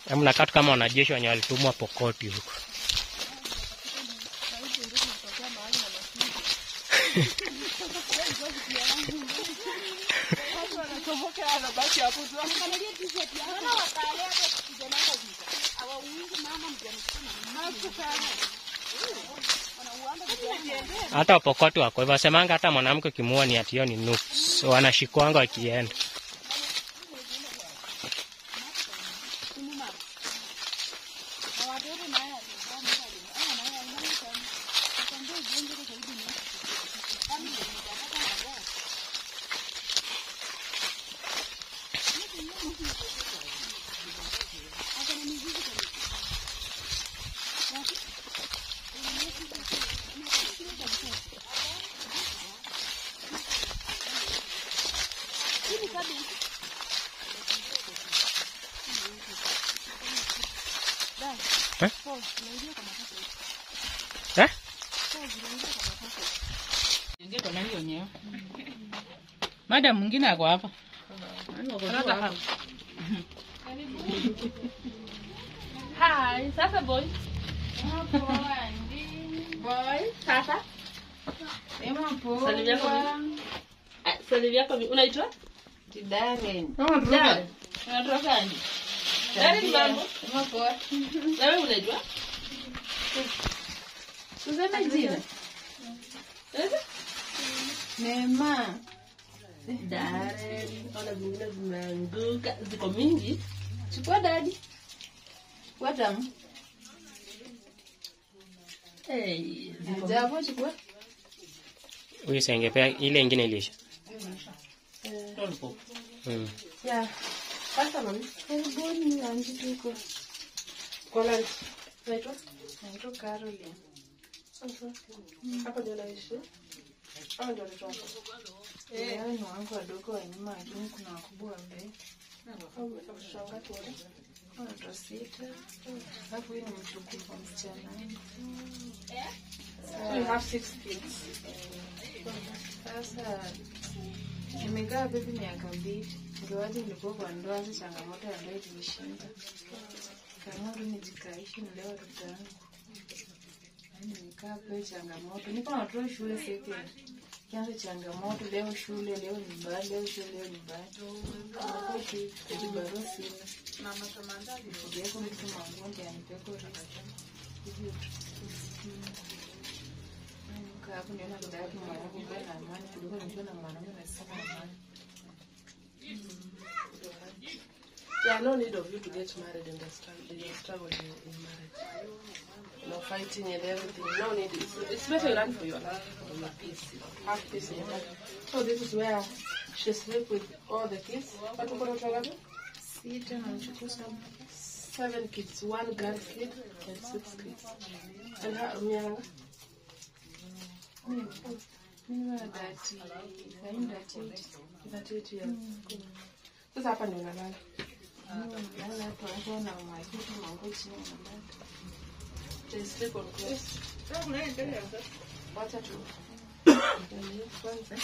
Mnakaa tu kama wanajeshi wenye walitumwa Pokoti huko. Hata Wapokoti wako hivyo, wasemanga hata mwanamke ukimuoa ni ati hiyo ni nuks, wanashikwanga wakienda. Eh? Ingia na hiyo nyeo. Madam mwingine ako hapa. Another house. Hi, sasa boy. Boy, sasa. Salimia kwa mimi. Ah, Salimia kwa mimi. Unaitwa? Darren. Darren. Unatoka gani? Darren mambo. Na wewe unaitwa? Useme jina. Eh? Neema. Darren. Ona vingine vimeanguka. Ziko mingi. Chukua dadi. Watamu. Hey, ziko Japo chukua. Huyu sengepea ile ingine ilisha. Lollipop. Mm. Yeah. Sasa mami. Karibuni lunch tuko. Kwa lunch. Naitwa? Naitwa Caroline. Sasa. Hapa ndio naishi. Hapa ndio nitoka. Eh, ni wangu wadogo wa nyuma ya juu kuna wakubwa wa mbele. Au watoto wangapi wale? Watoto sita. Alafu huyu ni mtukufu wa msichana. So you have six kids. Sasa nimekaa bibi miaka mbili, ingawaje nilikuwa kwa ndoa, si changamoto ya ndoa ilinishinda. Kaamua tu nijikaishi nilee watoto wangu. Yaani nimekaa pale changamoto, niko na watoto shule second. Kianza changamoto, leo shule, leo nyumbani, leo shule, leo nyumbani. Nakuwa tu eti barua sina. Nifugeko mtu mangonde anipeko rasta. Hivyo tu. Kaa hapo niona dada yake mwanangu mbele na amani kuliko nikiwa na mwanaume nasema amani. Yeah, no need of you to get married and struggle, you struggle in, in marriage. You know, fighting and everything. No need. It's, it's better you run for your life, for your peace. Have peace in your life. So this is where she sleep with all the kids. What you gonna tell Sita na mchukua saba. Seven kids, one girl kid and six kids. And her, Mianga, Mimi mimi na dati. Kaini dati yote. that eight years. Sasa hapa ndio unalala. Mimi nalala hapo hapo na majibu mango chini na They sleep on clothes. Wacha tu. Ndio kwanza.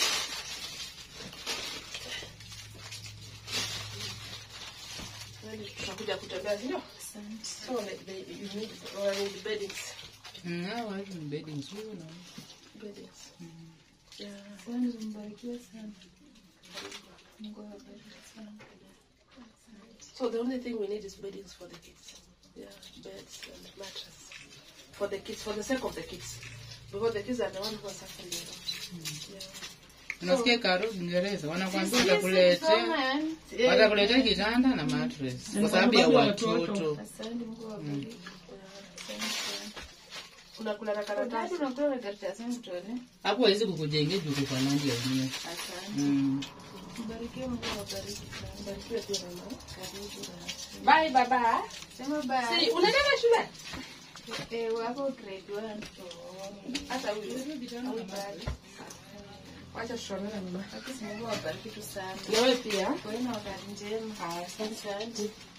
Yaani tutakuja kutembea sio? Asante. So like they, you need or need beddings. Hawa watu ni bedding nzuri na Beddings. Yeah. Kwanza mbarikiwe sana. Mungu awabariki sana. So the only thing we need is beddings for the kids. Yeah, beds and mattress. For the kids, for the sake of the kids. Because the kids are the ones who are suffering. You know? Yeah. Unasikia Karo Uingereza wanakwambia watakuletea watakuletea kitanda na mattress kwa sababu ya watoto. Asante Mungu awabariki. Unakula na karatasi. Tatu unatoa karatasi mtone. Hapo hawezi kukujengea juu kwa nandi ya dunia. Asante. Mm. Mbarikiwe Mungu awabariki sana. Mbarikiwe pia mama. Karibu na. Bye baba. Sema bye. Si, unaenda shule? Eh, wako grade 1. Hata huyu. Au bado. Wacha tushonane na mama. Mungu awabariki tu sana. Na wewe pia. Kwa hiyo na wakati njema. Asante sana.